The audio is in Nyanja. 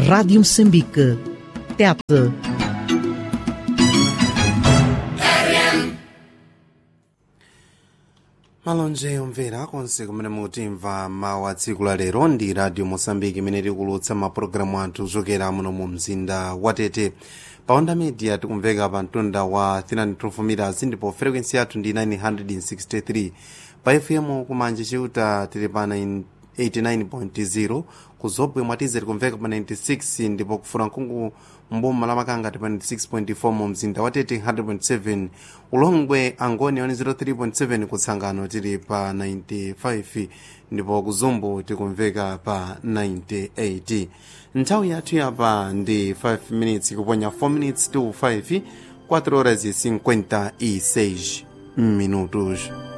Rádio Moçambique. Tete. malonje omvera konse kumene mutimva mawu a tsiku la lero ndi radio mosambiki imene tikulutsa mapulogalamu athu kuchokera muno mu mzinda wa tete pa onda media tikumveka pa mtunda wa 312 meters ndipo frequency yathu ndi 963 pa fm kumanje chiuta tili pa 89.0 ku zobwe mwatize tikumveka pa 96 ndipo kufura mkungu mboma la makanga ti pa 96.4 mu mzinda wa tete 100.7 ulongwe angoni 103.7 kutsangano tili pa 95 ndipo kuzumbu tikumveka pa 98 nthawi yathu yapa ndi 5 minutes kuponya 4 minutes to 5 4 horas e 56 minutos